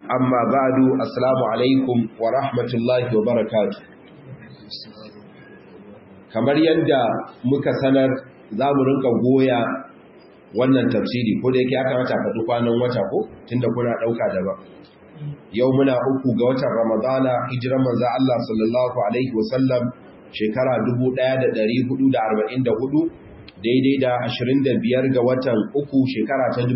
amma ba'du assalamu alaikum wa rahmatullahi wa barakatuh kamar yadda muka sanar za mu rinka goya wannan tafsiri ko da yake aka mata faɗi kwanan wata ko tunda kuna ɗauka da ba yau muna uku ga watan ramadana hijiran manzo Allah sallallahu alaihi wasallam shekara 1444 daidai da 25 ga watan uku shekara ta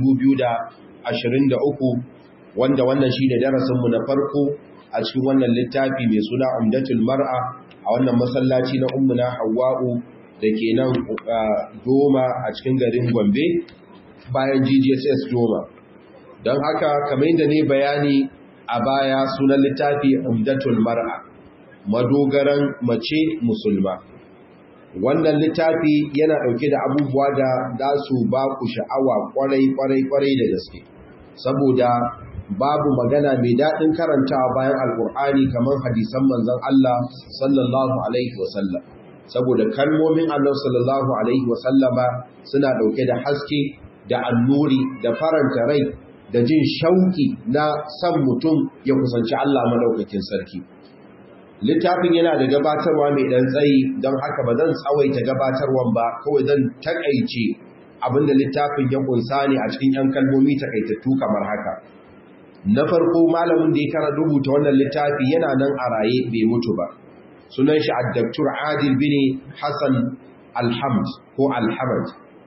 2023 wanda wannan shi ne darasinmu na farko a cikin wannan littafi mai suna umdatul mar'a a wannan masallaci na ummuna hawa'u da ke nan doma a cikin garin gombe bayan ggss doma don haka kamar yadda ne bayani a baya sunan littafi umdatul mar'a madogaran mace musulma wannan littafi yana ɗauke da abubuwa da za su ba ku sha'awa kwarai-kwarai-kwarai da gaske saboda babu magana mai daɗin karantawa bayan alƙur'ani kamar hadisan manzon Allah sallallahu alaihi wasallam saboda kalmomin Allah sallallahu alaihi wasallama suna ɗauke da haske da annuri da faranta rai da jin shauki na san mutum ya kusanci Allah madaukakin sarki littafin yana da gabatarwa mai ɗan tsayi don haka ba zan tsawaita gabatarwan ba kawai zan takaice abinda littafin ya kunsa ne a cikin 'yan kalmomi takaitattu kamar haka na farko malamin da ya kara rubuta wannan littafi yana nan a raye bai mutu ba sunan shi addaktur adil bin hassan alhamd ko alhamad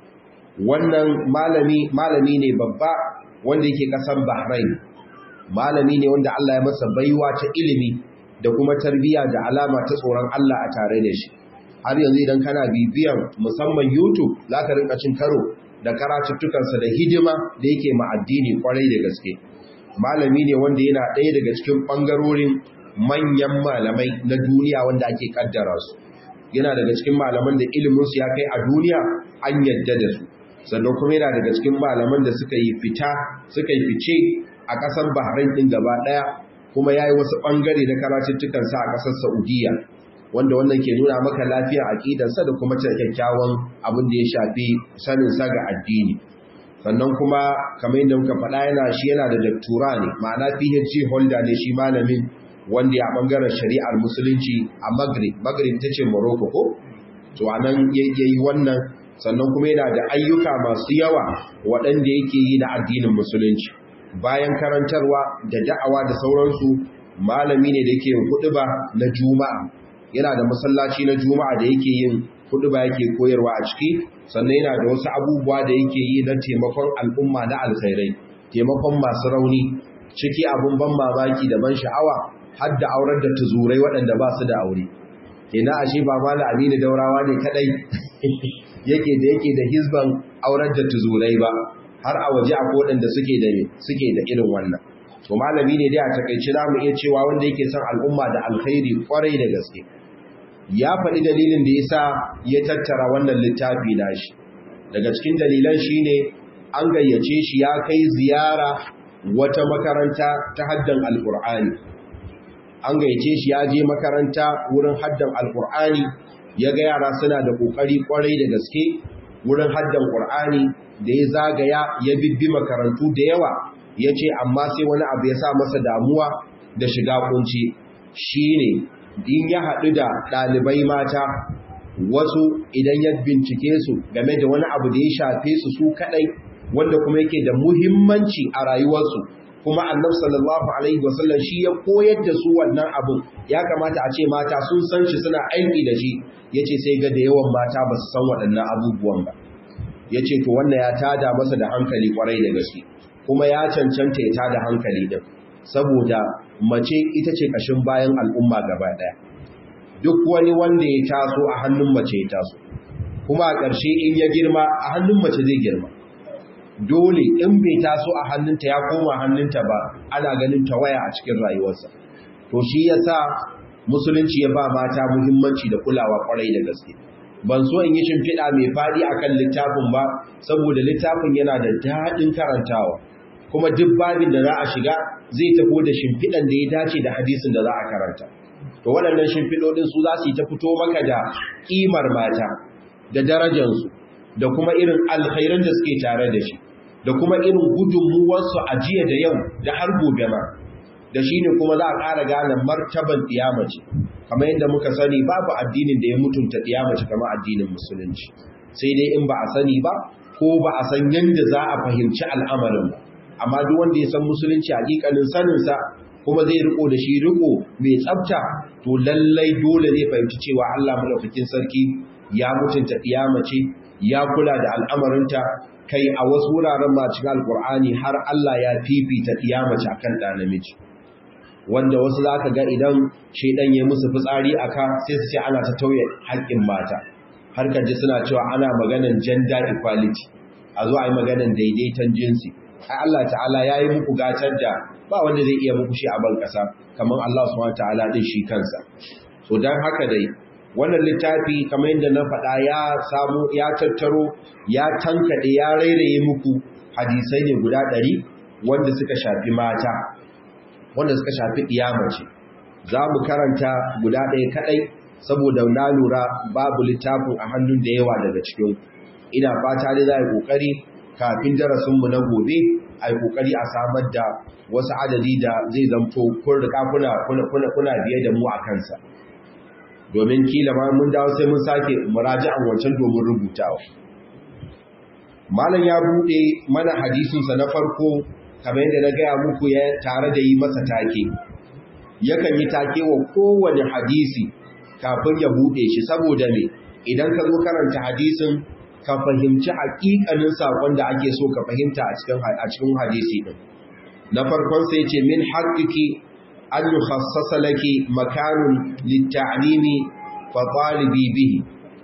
wannan malami malami ne babba wanda yake kasan bahrain malami ne wanda Allah ya masa baiwa ta ilimi da kuma tarbiyya da alama ta tsoron Allah a tare da shi har yanzu idan kana bibiyan musamman youtube za ka rinka cin karo da karatuttukansa da hidima da yake ma addini kwarai da gaske malami ne wanda yana ɗaya daga cikin ɓangarorin manyan malamai na duniya wanda ake ƙaddara su yana daga cikin malaman da iliminsu ya kai a duniya an yadda da su sannan kuma yana daga cikin malaman da suka yi fita suka yi fice a ƙasar bahrain ɗin gaba ɗaya kuma ya yi wasu ɓangare na karatuttukansa a ƙasar saudiya wanda wannan ke nuna maka lafiyar aƙidarsa da kuma kyakkyawan abin da ya shafi saninsa ga addini sannan kuma kamar yadda muka faɗa yana shi yana da daktura ne ma'ana PhD holder ne shi malamin wanda ya bangaren shari'ar musulunci a Maghrib Maghrib ta ce Morocco ko to anan yayi wannan sannan kuma yana da ayyuka masu yawa waɗanda yake yi na addinin musulunci bayan karantarwa da da'awa da sauransu malami ne da yake huɗuba na juma'a yana da masallaci na juma'a da yake yin huɗuba yake koyarwa a ciki sannan yana da wasu abubuwa da yake yi na taimakon al'umma na alkhairai taimakon masu rauni ciki abun ban mamaki da ban sha'awa har da aurar da tuzurai waɗanda ba su da aure ina ashe ba mala aminu daurawa ne kadai yake da yake da hizban aurar da tuzurai ba har a waje akwai waɗanda suke da suke da irin wannan to malami ne dai a takaice za mu iya cewa wanda yake son al'umma da alkhairi kwarai da gaske ya faɗi dalilin da ya sa ya tattara wannan littafi nashi daga cikin dalilan shi ne an gayyace shi ya kai ziyara wata makaranta ta haddan alƙur'ani an gayyace shi ya je makaranta wurin haddan alƙur'ani ya ga yara suna da ƙoƙari ƙwarai da gaske wurin haddan ƙur'ani da ya zagaya ya bibbi makarantu da yawa ya ce amma sai wani abu ya sa masa damuwa da shiga kunci shi ne in ya haɗu da ɗalibai mata wasu idan ya bincike su game da wani abu da ya shafe su su kaɗai wanda kuma yake da muhimmanci a rayuwarsu kuma annabi sallallahu alaihi wasallam shi ya koyar da su wannan abun ya kamata a ce mata sun san shi suna aiki da shi yace sai ga da yawan mata ba su san waɗannan abubuwan ba yace to wannan ya tada masa da hankali kwarai da gaske kuma ya cancanta ya tada hankali din saboda mace ita ce ƙashin bayan al'umma gaba ɗaya duk wani wanda ya taso a hannun mace ya taso kuma a ƙarshe in ya girma a hannun mace zai girma dole in bai taso a hannunta ya koma hannunta ba ana ganin tawaya a cikin rayuwarsa to shi yasa musulunci ya ba mata muhimmanci da kulawa kwarai da gaske ban so in yi shimfiɗa mai faɗi akan littafin ba saboda littafin yana da daɗin karantawa kuma duk babin da za a shiga zai tafi da shimfiɗan da ya dace da hadisin da za a karanta to waɗannan shimfiɗoɗin su za su yi ta fito maka da ƙimar mata da darajarsu da kuma irin alkhairan da suke tare da shi da kuma irin gudunmuwarsu a jiya da yau da har gobe ma da shi ne kuma za a ƙara gane martaban ɗiyamace kamar yadda muka sani babu addinin da ya mutunta ɗiyamace kamar addinin musulunci sai dai in ba a sani ba ko ba a san yadda za a fahimci al'amarin ba amma duk wanda ya san musulunci hakikanin saninsa kuma zai riko da shi riko mai tsafta to lallai dole zai fahimci cewa Allah madaukakin sarki ya mutunta ɗiyamace ya kula da al'amarinta kai a wasu wuraren ma cikin alkur'ani har Allah ya fifita ɗiyamace akan ɗa namiji wanda wasu za ka ga idan shaidan ya musu fitsari a ka sai su ce ana ta tauye haƙƙin mata har ka ji suna cewa ana maganan gender equality a zo a yi maganan daidaiton jinsi ai Allah ta'ala ya yi muku gatar da ba wanda zai iya muku shi a ban ƙasa kamar Allah subhanahu ta'ala din shi kansa so dan haka dai wannan littafi kamar yadda na faɗa ya samu ya tattaro ya tankade ya rairaye muku hadisai ne guda ɗari wanda suka shafi mata wanda suka shafi ce. za mu karanta guda ɗaya kaɗai saboda na lura babu littafin a hannun da yawa daga cikin ina fata dai za a yi ƙoƙari kafin darasinmu na gobe a yi ƙoƙari a samar da wasu adadi da zai zamto kun rika kuna biye da mu a kansa domin kila ma mun dawo sai mun sake muraji'an wancan domin rubutawa malam ya buɗe mana hadisinsa na farko kamar yadda na gaya muku ya tare da yi masa take yakan yi take wa kowane hadisi kafin ya buɗe shi saboda me idan ka zo karanta hadisin ka fahimci haƙiƙanin saƙon da ake so ka fahimta a cikin a cikin hadisi din na farkon sai ce min haqqiki an yukhassasa laki makanun litta'limi fa talibi bihi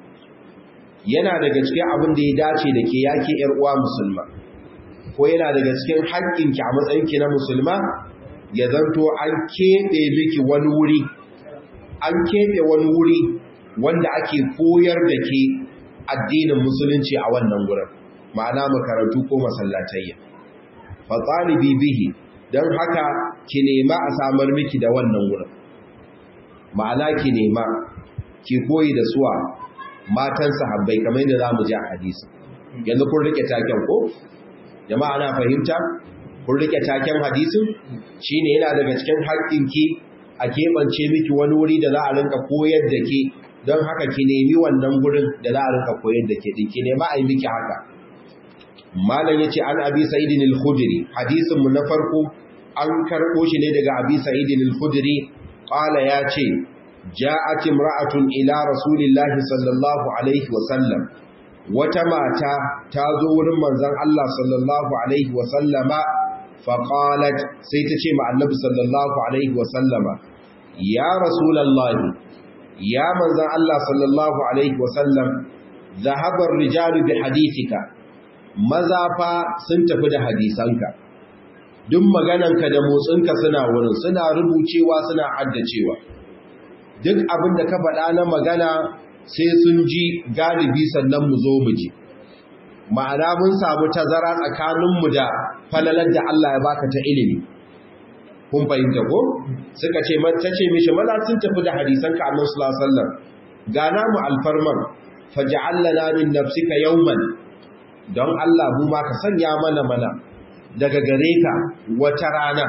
yana daga cikin abin da ya dace da ke yake yar uwa musulma ko yana daga cikin haƙƙinki a matsayinki na musulma ya zanto an keɓe miki wani wuri an keɓe wani wuri wanda ake koyar da ke addinin musulunci a wannan wurin ma'ana makarantu ko masallatayya fa talibi bihi don haka ki nema a samar miki da wannan wurin ma'ana ki nema ki koyi da suwa matan sahabbai kamar yadda za mu ji a hadisi yanzu kun rike taken ko jama'a na fahimta kun rike taken hadisin shine yana daga cikin haƙƙinki a keɓance miki wani wuri da za a rinka koyar da ke don haka ki nemi wannan gurin da za a rinka koyar da ke ki nema a yi miki haka malam yace an abi sa'idin al-khudri hadisin mu na farko an karɓo shi ne daga abi sa'idin al-khudri qala yace ja'at imra'atun ila rasulillahi sallallahu alaihi wa sallam wata mata ta zo wurin manzon Allah sallallahu alaihi wa sallama fa qalat sai ta ce ma annabi sallallahu alaihi wa sallama ya rasulullahi ya manzon Allah sallallahu alaihi wa sallam dhahaba ar-rijalu bi hadithika maza fa sun tafi da hadisanka duk magananka da motsinka suna wurin suna rubucewa suna haddacewa duk abin da ka faɗa na magana sai sun ji galibi sannan mu zo mu ji ma'ana mun samu tazara tsakaninmu da falalar da Allah ya baka ta ilimi kun fahimta ko suka ce ta ce mishi maza sun tafi da hadisanka annabi sallallahu alaihi wasallam ga namu alfarman faj'al lana min nafsika yawman don Allah mu ma ka sanya mana mana daga gare ka wata rana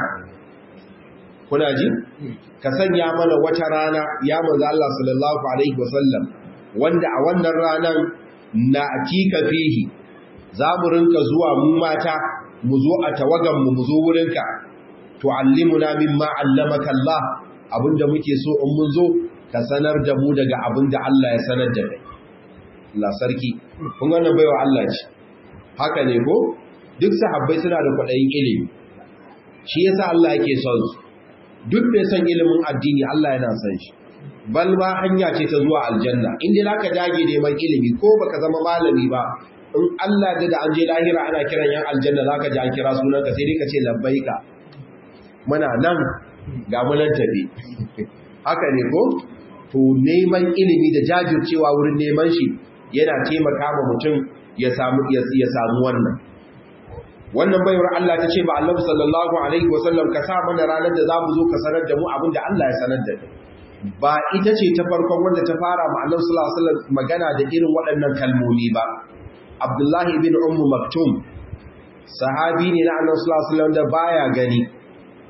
kuna ji ka sanya mana wata rana ya manzo Allah sallallahu alaihi wasallam wanda a wannan ranan na atika fihi za mu rinka zuwa mu mata mu zo a tawagan mu mu zo wurinka tu'allimuna mimma 'allamaka Allah abinda muke so in mun zo ka sanar da mu daga abinda Allah ya sanar da kai Allah sarki kun ga wannan baiwa Allah ce haka ne ko duk sahabbai suna da kwaɗayin ilimi shi yasa Allah yake son su duk mai son ilimin addini Allah yana son shi bal ma hanya ce ta zuwa aljanna in dai zaka dage neman ilimi ko baka zama malami ba in Allah da an je lahira ana kiran yan aljanna zaka ji an kira sunan ka sai dai ka ce labbaika muna nan ga mu nan tafi haka ne ko to neman ilimi da jajircewa wurin neman shi yana taimaka ma mutum ya samu ya samu wannan wannan baiwar Allah ta ce ba Allah sallallahu alaihi wasallam ka sa mana ranar da zamu zo ka sanar da mu abin da Allah ya sanar da ba ita ce ta farkon wanda ta fara ma Allah sallallahu alaihi wasallam magana da irin waɗannan kalmomi ba Abdullahi ibn Ummu Maktum sahabi ne na Allah sallallahu alaihi wasallam da baya gani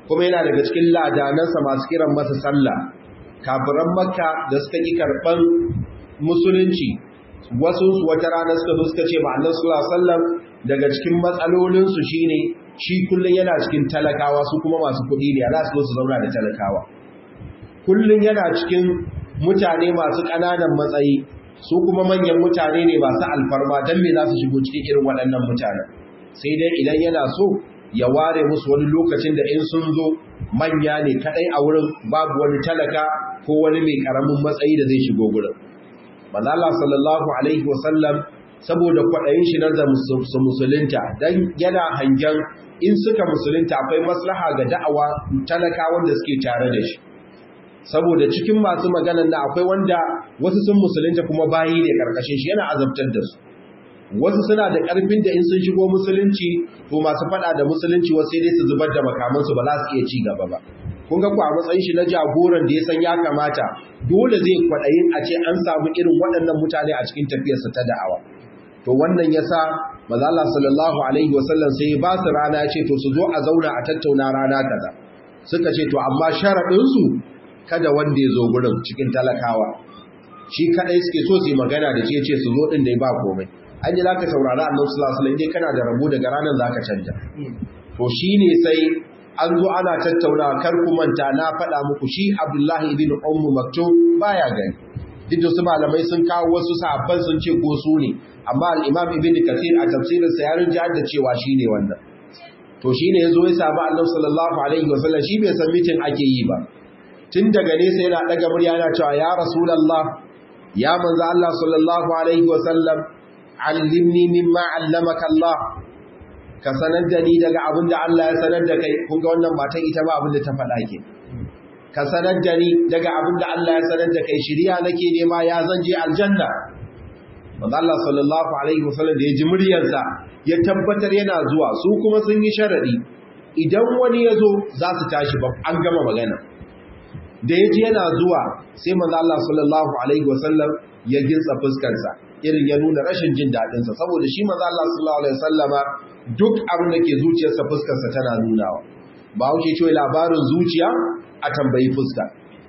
kuma yana daga cikin ladanansa masu kiran masa sallah kafiran makka da suka ƙi karɓan musulunci wasu wata rana suka zo suka ce ma annabi sallallahu alaihi wasallam daga cikin matsalolinsu shine shi kullun yana cikin talakawa su kuma masu kuɗi ne za su zo su zauna da talakawa kullun yana cikin mutane masu ƙananan matsayi su kuma manyan mutane ne masu alfarma don me za su shigo cikin irin waɗannan mutanen sai dai idan yana so ya ware musu wani lokacin da in sun zo manya ne kaɗai a wurin babu wani talaka ko wani mai ƙaramin matsayi da zai shigo gurin manzala sallallahu alaihi wasallam saboda kwaɗayin shi na su musulunta don yana hangen in suka musulunta akwai maslaha ga da'awa talaka wanda suke tare da shi saboda cikin masu maganan da akwai wanda wasu sun musulunta kuma bayi ne karkashin shi yana azabtar da su wasu suna da karfin da in sun shigo musulunci to masu fada da musulunci wasu sai dai su zubar da makamansu ba za su iya ci gaba ba kun ga ku a matsayin shi na jagoran da ya san ya kamata dole zai kwaɗayin a ce an samu irin waɗannan mutane a cikin tafiyarsa ta da'awa to wannan yasa maza Allah sallallahu alaihi wasallam sai ba su rana ce to su zo a zauna a tattauna rana kaza suka ce to amma sharaɗin su kada wanda ya zo gurin cikin talakawa shi kadai suke so su yi magana da ce ce su zo din da ba komai an yi zaka saurari annabi sallallahu alaihi wasallam kana da rabo daga ranar zaka canja to shine sai an zo ana tattauna kar ku manta na faɗa muku shi Abdullahi ibn Ummu Maktum baya gani duk da su malamai sun kawo wasu sahabban sun ce ko su ne amma al-Imam Ibn Kathir a tafsirin sa ya rinja da cewa shine wannan to shine yazo ya samu Annabi sallallahu alaihi wasallam shi bai san mitin ake yi ba tun daga nesa yana daga murya yana cewa ya rasulullah ya manzo Allah sallallahu alaihi wasallam allimni mimma allamaka Allah ka sanar da ni daga abin da Allah ya sanar da kai kun ga wannan matan ita ba abin da ta faɗa ke ka sanar da ni daga abin da Allah ya sanar da kai shiriya nake nema ya zan je aljanna manzo Allah sallallahu alaihi wasallam da ya ji muryarsa ya tabbatar yana zuwa su kuma sun yi sharadi idan wani ya zo za su tashi ba an gama magana da ya ji yana zuwa sai manzo Allah sallallahu alaihi wasallam ya gintsa fuskarsa irin ya nuna rashin jin daɗinsa saboda shi manzo Allah sallallahu alaihi wasallama duk abin da ke zuciyarsa fuskarsa tana nunawa ba wuce cewa labarin zuciya a tambayi fuska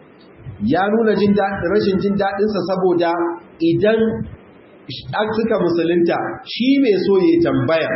ya nuna jin rashin jin daɗinsa saboda idan suka musulunta shi mai so ya tambaya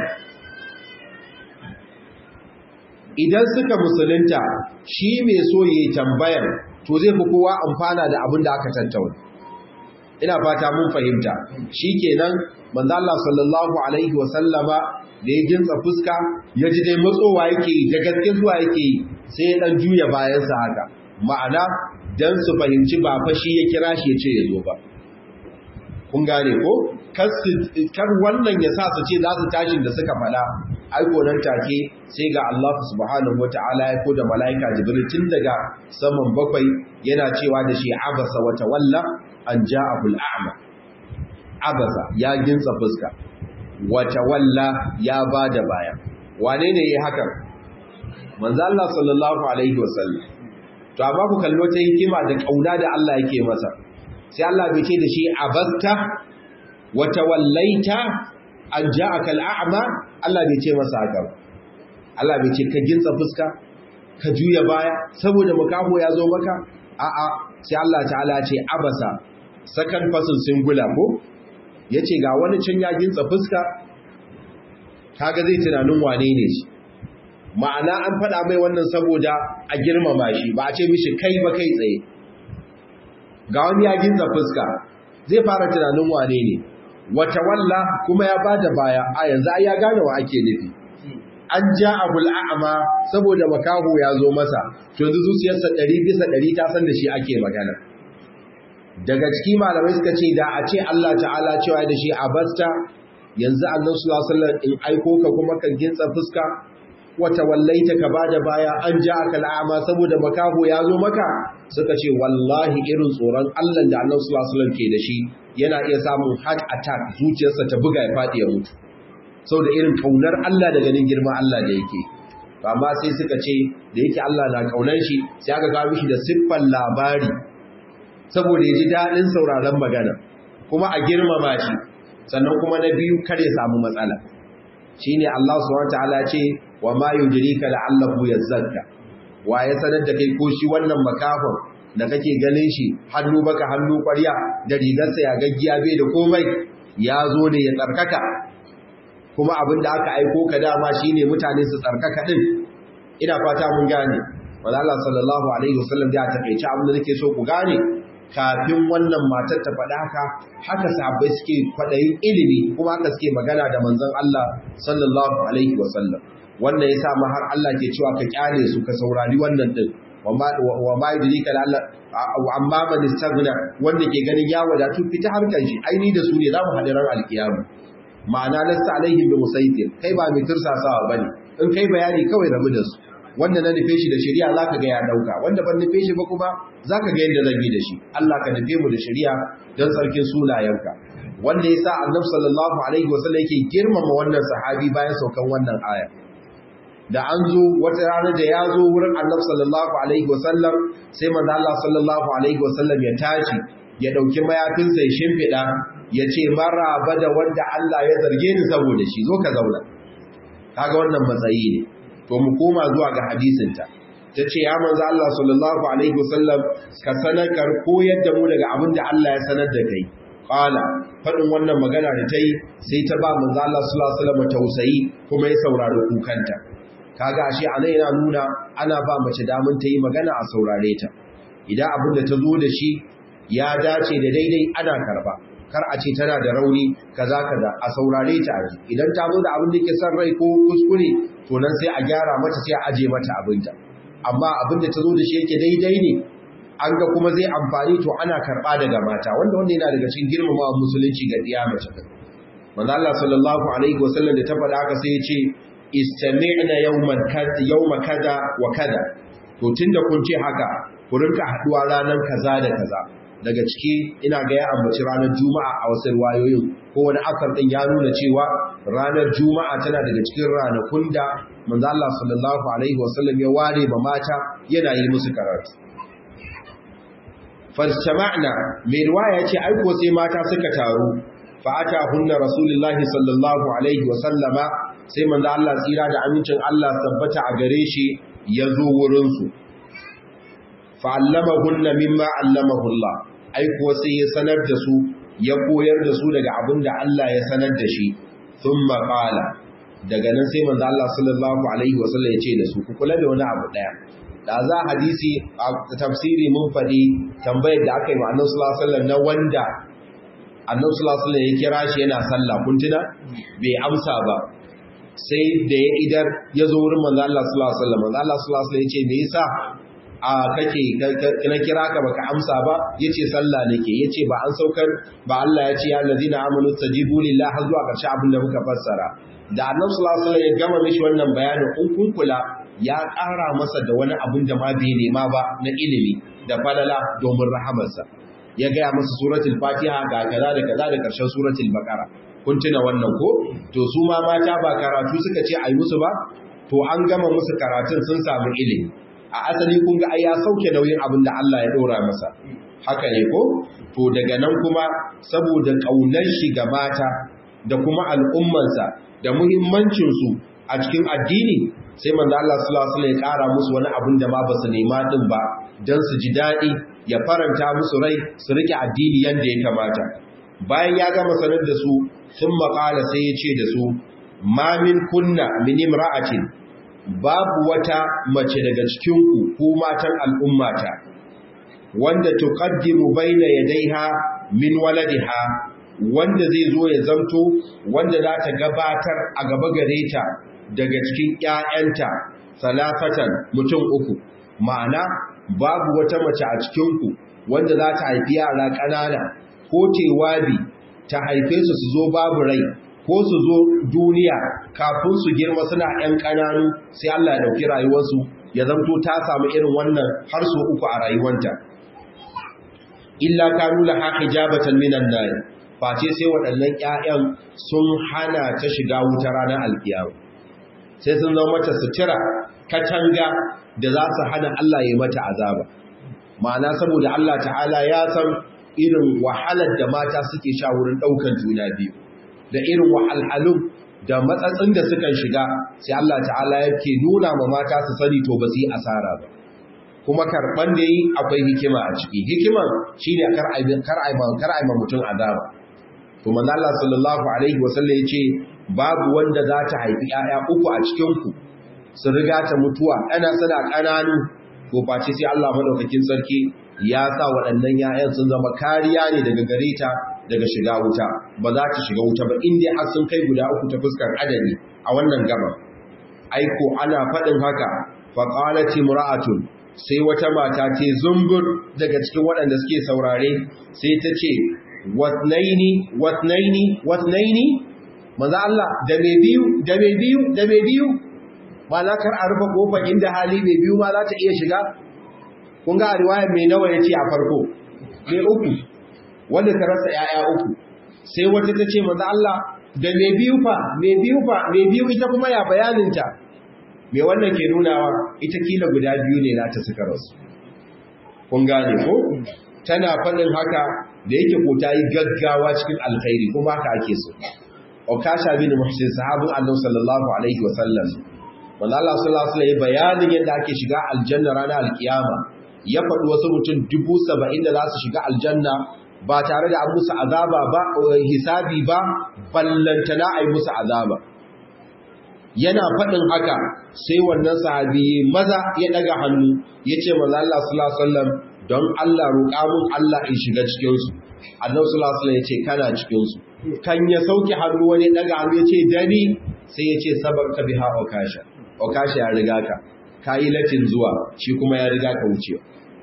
idan suka musulunta shi mai so ya tambayar to zai fi kowa amfana da abin da aka tattauna ina fata mun fahimta shikenan manzo Allah sallallahu alaihi wa sallama da ya jinsa fuska ya ji dai matsowa yake da gaske zuwa yake sai ya dan juya bayansa haka ma'ana dan su fahimci ba fa shi ya kira shi ya ce ya zo ba kun gane ko kar wannan ya sa su ce za su tashin da suka faɗa aiko nan take sai ga Allah subhanahu wata'ala ya ko da mala'ika jibril tun daga saman bakwai yana cewa da shi abasa wa tawalla an ja'ahu al'ama abasa ya gintsa fuska wa tawalla ya bada baya wane ne yayi hakan manzo Allah sallallahu alaihi wasallam to amma ku kallo ta hikima da kauna da Allah yake masa sai Allah bai ce da shi abasta wa tawallaita an ja'aka al'ama Allah bai ce masa haka Allah bai ce ka gintsa fuska ka juya baya saboda makaho ya zo maka a'a sai Allah ta'ala ce abasa sakan fasin singular ko yace ga wani can ya gintsa fuska kaga zai tunanin wane ne shi ma'ana an faɗa mai wannan saboda a girmama shi ba a ce mishi kai ba kai tsaye ga wani ya gintsa fuska zai fara tunanin wane ne wata walla kuma ya bada baya a yanzu ai ya gane wa ake nufi an ja abul a'ma saboda makaho ya zo masa to yanzu zuciyarsa 100 bisa 100 ta san da shi ake magana daga ciki malamai suka ce da a ce Allah ta'ala cewa da shi abasta yanzu Allah sallallahu alaihi wasallam in aiko ka kuma kan gintsa fuska wata wallaita ka bada baya an ja aka al'ama saboda makaho ya zo maka suka ce wallahi irin tsoron Allah da Allah sallallahu alaihi wasallam ke da shi yana iya samun heart attack zuciyarsa ta buga ya fadi ya mutu saboda irin kaunar Allah da ganin girma Allah da yake amma sai suka ce da yake Allah na kaunar shi sai aka kawo mishi da siffar labari saboda ya ji daɗin sauraron magana kuma a girmama shi sannan kuma na biyu kar ya samu matsala shine Allah subhanahu wataala ce wa ma yudrika la'allahu yazakka wa ya sanar da kai ko shi wannan makafin da kake ganin shi hannu baka hannu ƙwarya da rigarsa ya gaggiya bai da komai ya zo ne ya tsarkaka kuma abin da aka aiko ka dama shine mutane su tsarkaka din ina fata mun gane wanda Allah sallallahu alaihi wasallam ya takeice abin da nake so ku gane kafin wannan matar ta faɗa haka haka sahabbai suke kwaɗayin ilimi kuma haka suke magana da manzon Allah sallallahu alaihi wasallam wanda ya sa ma har Allah ke cewa ka kyale su ka saurari wannan din wa ma yudrika la Allah amma man istaghna wanda ke ganin ya wadatu fita harkan shi aini da su ne za mu haɗu ran alkiyama ma'ana lasta alaihim bi musaitir kai ba mai tursasawa bane in kai bayani kawai rabu da su wanda na nufe shi da shari'a zaka ga ya dauka wanda ban nufe shi ba kuma zaka ga yadda zan yi da shi Allah ka nufe mu da shari'a don tsarkin sunayenka wanda yasa Annabi sallallahu alaihi wasallam yake girmama wannan sahabi bayan saukan wannan aya da an zo wata rana da ya zo wurin Annabi sallallahu alaihi wasallam sai manzo Allah sallallahu alaihi wasallam ya tashi ya dauki mayafinsa ya shimfida ya ce maraba da wanda Allah ya zarge ni saboda shi zo ka zauna kaga wannan matsayi ne to mu koma zuwa ga hadisinta ta ce ya manzo Allah sallallahu alaihi wasallam ka sanar kar koyar da mu daga abin da Allah ya sanar da kai qala fadin wannan magana da ta yi sai ta ba manzo Allah sallallahu alaihi wasallam tausayi kuma ya saurari kukanta kaga ashe anan yana nuna ana ba mace damun ta yi magana a saurare ta idan abin da ta zo da shi ya dace da daidai ana karba kar a ce tana da rauni kaza kaza a saurare ta aji idan ta zo da abin da ke son rai ko kuskure to nan sai a gyara mata sai a aje mata abinta amma abin da ta zo da shi yake daidai ne an ga kuma zai amfani to ana karba daga mata wanda wanda yana daga cikin girmamawa musulunci ga diya mace din manzo Allah sallallahu alaihi wasallam da ta faɗa haka sai ya ce istami'na yawman kaza yawma kaza wa kaza to tunda kun ce haka ku rinka haduwa ranar kaza da kaza daga ciki ina ga ya ambaci ranar juma'a a wasu riwayoyin ko wani akar din ya nuna cewa ranar juma'a tana daga cikin ranakun da manzo Allah sallallahu alaihi wasallam ya ware ba mata yana yi musu karatu fastama'na mai riwaya ce ai ko sai mata suka taru fa ata hunna rasulullahi sallallahu alaihi wasallama sai manzo Allah tsira da amincin Allah tabbata a gare shi ya zo wurin su fa'allamahunna mimma allamahu Allah ai kuwa sai ya sanar da su ya koyar da su daga abin da Allah ya sanar da shi thumma qala daga nan sai manzo Allah sallallahu alaihi wasallam ya ce da su ku kula da wani abu daya da za hadisi a tafsiri mun faɗi tambayar da aka yi wa annabi sallallahu alaihi wasallam na wanda annabi sallallahu alaihi wasallam ya kira shi yana sallah kun tuna bai amsa ba sai da ya idar ya zo wurin manzo Allah sallallahu alaihi wasallam manzo Allah sallallahu alaihi wasallam ya ce me yasa a kake na kira ka baka amsa ba yace sallah nake yace ba an saukar ba Allah ya ce ya allazina amanu tajibu lillahi har zuwa karshe abin da muka fassara da annabi sallallahu alaihi wasallam ya gama mishi wannan bayanin in kun kula ya ƙara masa da wani abin da ma bai nema ba na ilimi da falala domin rahamarsa ya gaya masa suratul fatiha ga kaza da kaza da karshen suratul baqara kun tuna wannan ko to su ma mata ba karatu suka ce ayi musu ba to an gama musu karatun sun samu ilimi a asali kun ga ai ya sauke nauyin abin da Allah ya dora masa haka ne ko to daga nan kuma saboda kaunar shi ga mata da kuma al'ummansa da muhimmancin su a cikin addini sai manzo Allah sallallahu alaihi wasallam ya kara musu wani abin da ma ba su nema din ba dan su ji dadi ya faranta musu rai su rike addini yanda ya kamata bayan ya gama sanar da su sun maƙala sai ya ce da su ma min kunna min imra'atin babu wata mace daga cikinku ko matan al'ummata wanda tuqaddimu baina yadayha min waladiha wanda zai zo ya zamto wanda za ta gabatar a gaba gare ta daga cikin ƴaƴanta salafatan mutum uku ma'ana babu wata mace a cikinku wanda za ta haifi yara ƙanana ko tewabi ta haife su su zo babu rai ko su zo duniya kafin su girma suna ‘yan ƙananu sai Allah ya ɗauki rayuwarsu ya zamto ta samu irin wannan har su uku a rayuwanta. Illa ka nula haka jabatan minan nan, face sai waɗannan ‘ya'yan sun hana ta shiga wuta ranar alkiyar. Sai sun zama mata sutura, katanga da za su hana Allah ya mata azaba. Ma'ana saboda Allah ta'ala ya san irin wahalar da mata suke sha wurin ɗaukan juna biyu. da irin wahalhalun da matsatsin da sukan shiga sai Allah ta'ala yake nuna ma mata su sani to ba su yi asara ba kuma karban da yi akwai hikima a ciki hikiman shine kar ai kar ai kar ai mutum azaba to manzo Allah sallallahu alaihi wasallam yace babu wanda za ta haifi 'ya'ya uku a cikin ku su riga ta mutuwa ana sana kananu to face sai Allah madaukakin sarki ya sa waɗannan 'ya'yan sun zama kariya ne daga gare ta daga shiga wuta ba za ta shiga wuta ba inda har sun kai guda uku ta fuskar adadi a wannan gaba aiko ana faɗin haka faqalati mura'atun sai wata mata ce zumbur daga cikin waɗanda suke saurare sai ta ce watnaini watnaini watnaini manzo Allah da me biyu da me biyu da me biyu ba na kar a rufe kofar inda hali mai biyu ma za ta iya shiga kun ga a riwayar mai nawa ya ce a farko mai uku wanda ta rasa ‘ya'ya uku sai wata ta ce maza Allah da mai biyu fa mai biyu fa mai biyu ita kuma ya bayaninta mai wannan ke nunawa ita kila guda biyu ne na ta suka rasu kun gane ko tana faɗin haka da yake ko ta yi gaggawa cikin alkhairi kuma haka ake so Okasha bin Muhsin sahabin Allah sallallahu alaihi wa sallam wanda Allah sallallahu alaihi bayanin yadda ake shiga aljanna ranar alkiyama ya faɗi wasu mutum dubu saba'in da za su shiga aljanna ba tare da an musu azaba ba hisabi ba ballantana a yi musu azaba yana faɗin haka sai wannan sahabi maza ya ɗaga hannu ya ce maza Allah sallallahu alaihi don Allah roƙa mun Allah in shiga cikinsu annabi sallallahu alaihi ya ce kana cikinsu kan ya sauke hannu wani ɗaga hannu ya ce dani sai ya ce sabarka biha okasha okasha ya riga ka ka yi latin zuwa shi kuma ya riga ka wucewa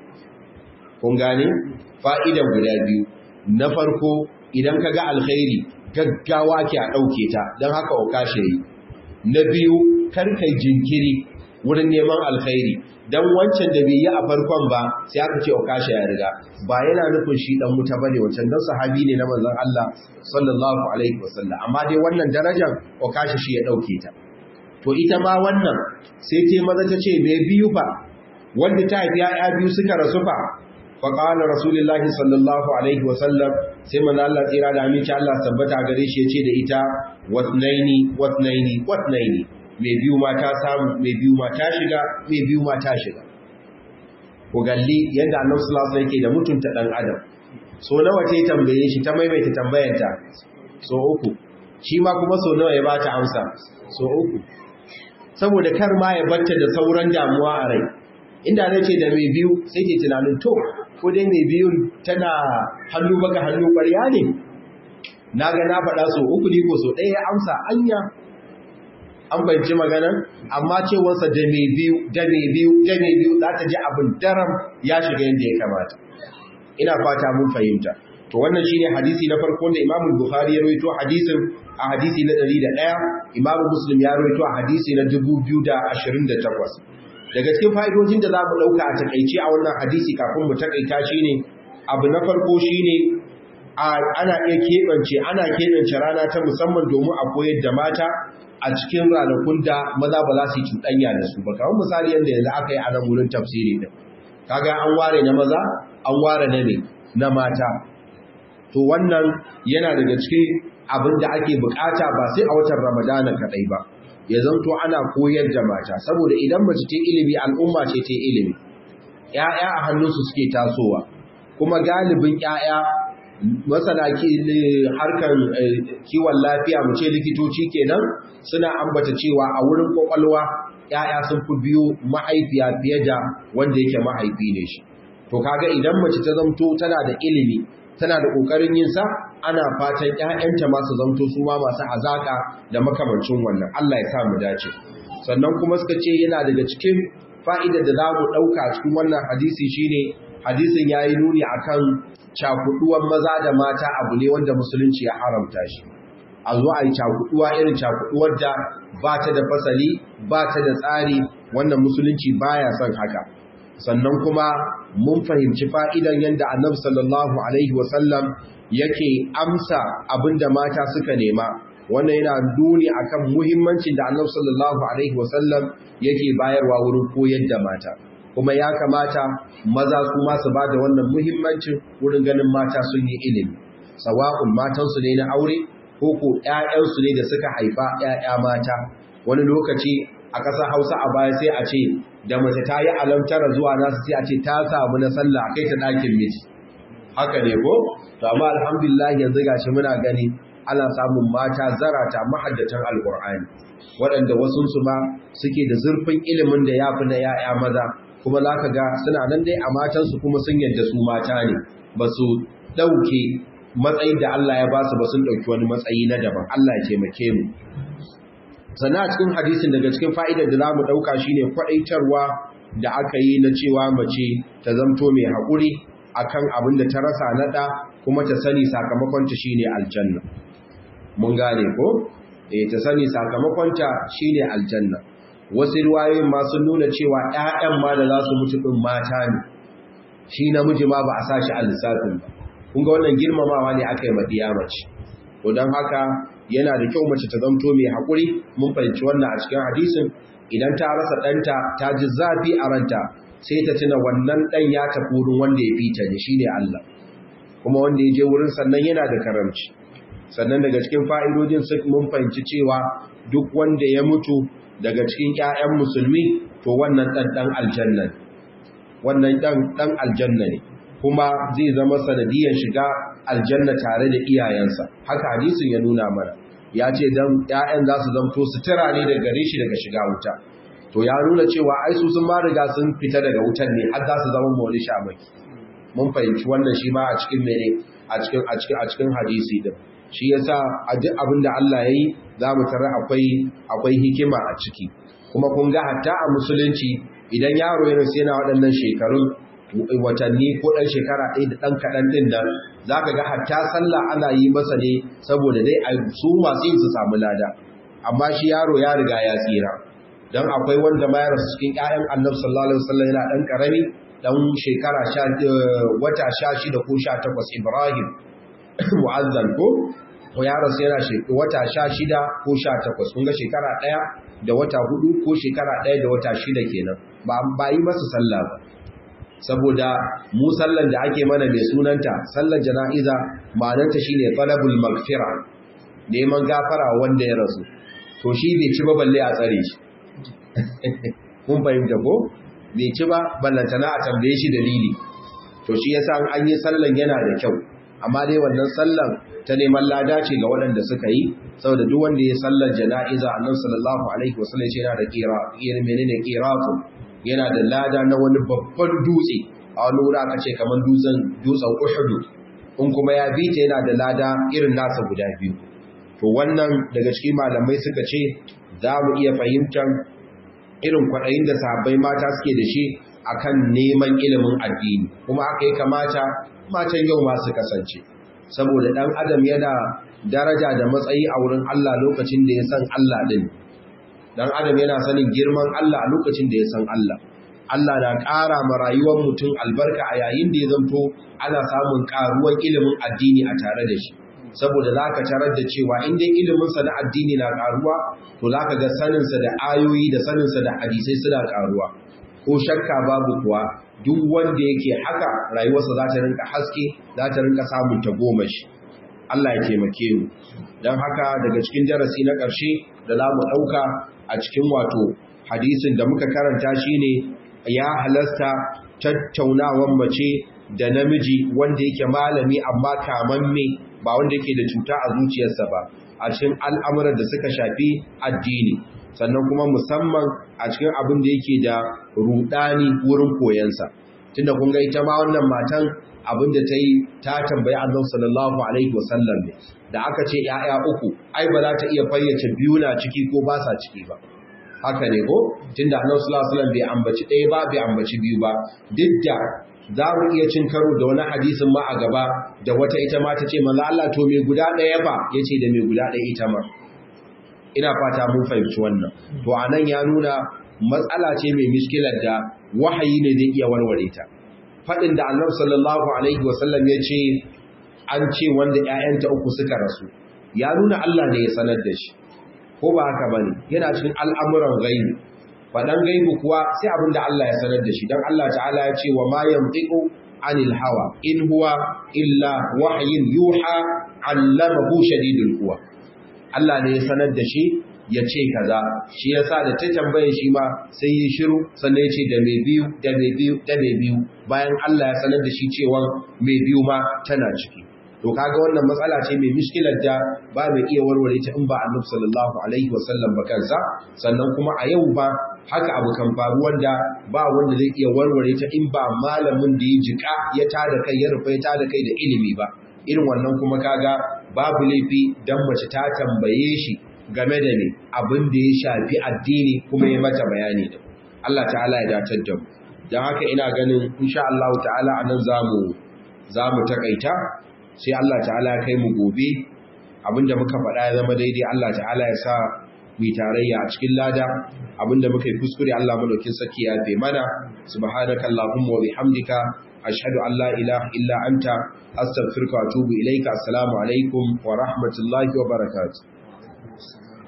kun gane fa'idan guda biyu na farko idan ka ga alkhairi gaggawa ke a ɗauke ta don haka okasha yi na biyu karkai jinkiri wurin neman alkhairi don wancan da bai yi a farkon ba sai aka ce okasha ya riga ba yana nufin shi dan wuta bane wancan don sahabi ne na manzon Allah sallallahu alaihi wasallam amma dai wannan darajar okasha shi ya ɗauke ta to ita ma wannan sai ce maza ta ce mai biyu fa wanda ta haifi ya biyu suka rasu fa fa qala rasulullahi sallallahu alaihi wasallam sai manzo Allah tsira da aminci Allah tabbata gare shi yace da ita watnaini watnaini watnaini mai biyu ma ta samu mai biyu ma ta shiga mai biyu ma ta shiga ko galli yanda Annabi sallallahu alaihi wasallam yake da mutunta dan adam so nawa ta tambaye shi ta maimaita tambayanta so uku shi ma kuma so nawa ya bata amsa so uku saboda kar ma ya batta da sauran damuwa a rai inda na ce da mai biyu sai ke tunanin to ko dai mai biyun tana hannu baka hannu ƙwarya ne na ga na faɗa so uku ne ko so ɗaya ya amsa anya an fahimci magana amma cewarsa da mai biyu da mai biyu da mai biyu za ta ji abin daram ya shiga yadda ya kamata ina fata mun fahimta to wannan shine hadisi na farko da Imam Bukhari ya rawaito hadisin a hadisi na 101 Imam Muslim ya rawaito a hadisi na 2028 daga cikin fa'idojin da za mu ɗauka a takaice a wannan hadisi kafin mu takaita shine abu na farko shine ana iya keɓance ana keɓance rana ta musamman domin a koyar da mata a cikin ranakun da maza ba za su yi cuɗanya da su ba kamar misali yadda yanzu aka yi a nan wurin tafsiri din kaga an ware na maza an ware na ne na mata to wannan yana daga cikin abin da ake bukata ba sai a watan ramadana kadai ba ya zanto ana koyar da mata saboda idan mace ta ilimi al'umma ce ta ilimi ƴaƴa a hannunsu suke tasowa kuma galibin ƴaƴa masana harkar kiwon lafiya mu ce likitoci kenan suna ambata cewa a wurin kwakwalwa ƴaƴa sun fi biyo mahaifiya fiye da wanda yake mahaifi ne shi to kaga idan mace ta zamto tana da ilimi tana da ƙoƙarin yin sa ana fatan ƴaƴanta masu zamto su ma masu hazaka da makamancin wannan Allah ya sa mu dace sannan kuma suka ce yana daga cikin fa'idar da za mu ɗauka cikin wannan hadisi shine hadisin ya yi nuni akan cakuduwan maza da mata abu ne wanda musulunci ya haramta shi a zo a yi cakuduwa irin cakuduwar da ba ta da fasali ba ta da tsari wannan musulunci baya son haka sannan kuma mun fahimci fa'idan yadda annabi sallallahu alaihi wasallam yake amsa abinda mata suka nema wannan yana duni akan muhimmancin da annabi sallallahu alaihi wasallam yake bayarwa wurin koyar da mata kuma ya kamata maza su ma su bada wannan muhimmancin wurin ganin mata sun yi ilimi sawa'un matansu ne na aure ko ko ƴaƴansu ne da suka haifa ƴaƴa mata wani lokaci a ƙasar Hausa a baya sai a ce da mace ta yi alamtara zuwa nasu sai a ce ta samu na sallah kai ta ɗakin miji haka ne ko to amma alhamdulillah yanzu gashi muna gani ana samun mata zarata mahaddatan alqur'ani waɗanda wasunsu ma suke da zurfin ilimin da ya fi na ‘ya'ya maza kuma za ka ga suna nan dai a matansu kuma sun yadda su mata ne ba su ɗauke matsayin da Allah ya ba su ba sun ɗauki wani matsayi na daban Allah ya taimake mu sannan a cikin hadisin daga cikin fa'idar da za mu ɗauka shi ne kwaɗaitarwa da aka yi na cewa mace ta zamto mai haƙuri akan abin da ta rasa naɗa kuma ta sani sakamakonta shi ne aljanna mun gane ko eh ta sani sakamakonta shine aljanna wasu riwayoyin ma sun nuna cewa ƴaƴan ma da za su mutu din mata ne shi namiji ma ba a sa shi a lissafin ba kun ga wannan girmamawa ne aka yi madiya mace to don haka yana da kyau mace ta zamto mai haƙuri mun fahimci wannan a cikin hadisin idan ta rasa ɗanta ta ji zafi a ranta sai ta tuna wannan ɗan ya tafi wurin wanda ya fita ne shine Allah kuma wanda ya je wurin sannan yana da karamci sannan daga cikin fa'idojin mun fahimci cewa duk wanda ya mutu daga cikin ‘ya'yan musulmi to wannan ɗan ɗan aljanna wannan ɗan ɗan aljanna ne kuma zai zama sanadiyar shiga aljanna tare da iyayensa haka hadisin ya nuna mana ya ce don ‘ya'yan za su zamto sutura ne daga gare shi daga shiga wuta to ya nuna cewa ai su sun ma riga sun fita daga wutan ne har za su zama mawani shamaki mun fahimci wannan shi ma a cikin mene a cikin a cikin a cikin hadisi din shi yasa a duk abin da Allah ya yi za mu tara akwai akwai hikima a ciki kuma kun ga hatta a musulunci idan yaro ya rasu yana waɗannan shekarun watanni ko ɗan shekara ɗaya da ɗan kaɗan ɗin nan za ka ga hatta sallah ana yi masa ne saboda dai a su masu yin su samu lada amma shi yaro ya riga ya tsira don akwai wanda ma ya rasu cikin ƴaƴan annabi sallallahu alaihi wasallam yana ɗan ƙarami ɗan shekara wata sha shida ko sha takwas ibrahim mu'azzal ko ko ya rasu yana wata sha shida ko sha takwas kun ga shekara ɗaya da wata hudu ko shekara ɗaya da wata shida kenan ba ba yi masa sallah ba saboda mu sallan da ake mana mai sunanta sallar jana'iza ma'anarta shine talabul magfira neman gafara wanda ya rasu to shi bai ci ba balle a tsare shi kun fahimta ko bai ci ba ballantana a tambaye shi dalili to shi yasa an yi sallan yana da kyau amma dai wannan sallan ta neman lada ce ga waɗanda suka yi saboda duk wanda ya sallar jana'iza annabi sallallahu alaihi wasallam yana da qira irin menene qiratu yana da lada na wani babban dutse a wani wuri aka ce kamar dutsen dutsen Uhud in kuma ya bi ta yana da lada irin nasa guda biyu to wannan daga cikin malamai suka ce za mu iya fahimtar irin kwaɗayin da sahabbai mata suke da shi akan neman ilimin addini kuma aka yi kamata matan yau masu kasance saboda ɗan adam yana daraja da matsayi a wurin Allah lokacin da ya san Allah ɗin ɗan adam yana sanin girman Allah a lokacin da ya san Allah Allah na ƙara ma rayuwar mutum albarka a yayin da ya zanto ana samun ƙaruwar ilimin addini a tare da shi saboda za ka tarar da cewa in dai iliminsa na addini na ƙaruwa to za ka ga saninsa da ayoyi da saninsa da hadisai suna ƙaruwa ko shakka babu kuwa duk wanda yake haka rayuwarsa za ta rinka haske za ta rinka samun ta goma shi Allah ya taimake mu don haka daga cikin darasi na ƙarshe da za mu ɗauka a cikin wato hadisin da muka karanta shine ya halasta tattaunawan mace da namiji wanda yake malami amma kamamme ba wanda yake da cuta a zuciyarsa ba a cikin al'amuran da suka shafi addini sannan kuma musamman a cikin abin da yake da rudani wurin koyansa tunda kun ga ita ma wannan matan abin da ta yi ta tambayi annabi sallallahu alaihi wasallam ne da aka ce ‘ya'ya uku ai ba za ta iya fayyace biyu na ciki ko ba sa ciki ba haka ne ko tunda annabi sallallahu alaihi wasallam bai ambaci ɗaya ba bai ambaci biyu ba duk da za mu iya cin karo da wani hadisin ma a gaba da wata ita ma ta ce manzo Allah to me guda ɗaya ba yace da me guda ɗaya ita ma ina fata mun fahimci wannan to anan ya nuna matsala ce mai miskilar da wahayi ne zai iya warware ta faɗin da annabi sallallahu alaihi wasallam ya ce an ce wanda ‘ya'yanta uku suka rasu ya nuna Allah ne ya sanar da shi ko ba haka ba ne yana cikin al'amuran gaibu faɗan gaibu kuwa sai abin da Allah ya sanar da shi don Allah ta'ala ya ce wa ma yamtiku anil hawa in huwa illa wahyin yuha allamahu shadidul quwa Allah ne ya sanar da shi ya ce kaza shi yasa da ta tambaye shi ma sai ya shiru sannan ya ce da mai biyu da mai biyu da mai biyu bayan Allah ya sanar da shi cewa mai biyu ma tana ciki to kaga wannan matsala ce mai miskilar da ba mai iya warware ta in ba Annabi sallallahu alaihi wasallam ba kansa sannan kuma a yau ba haka abu kan faru wanda ba wanda zai iya warware ta in ba malamin da ya jika ya tada kai ya rufe ya tada kai da ilimi ba irin wannan kuma kaga babu laifi dan mace ta tambaye shi game da ne abin da ya shafi addini kuma ya mata bayani da Allah ta'ala ya datar da mu don haka ina ganin insha Allah ta'ala anan zamu zamu takaita sai Allah ta'ala ya kai mu gobe abinda muka faɗa ya zama daidai Allah ta'ala ya sa mu tarayya a cikin lada abinda muka yi kuskure Allah madaukin saki ya fe mana subhanaka allahumma wa bihamdika ashhadu an la ilaha illa anta astaghfiruka wa atubu ilaika assalamu alaikum wa rahmatullahi wa barakatuh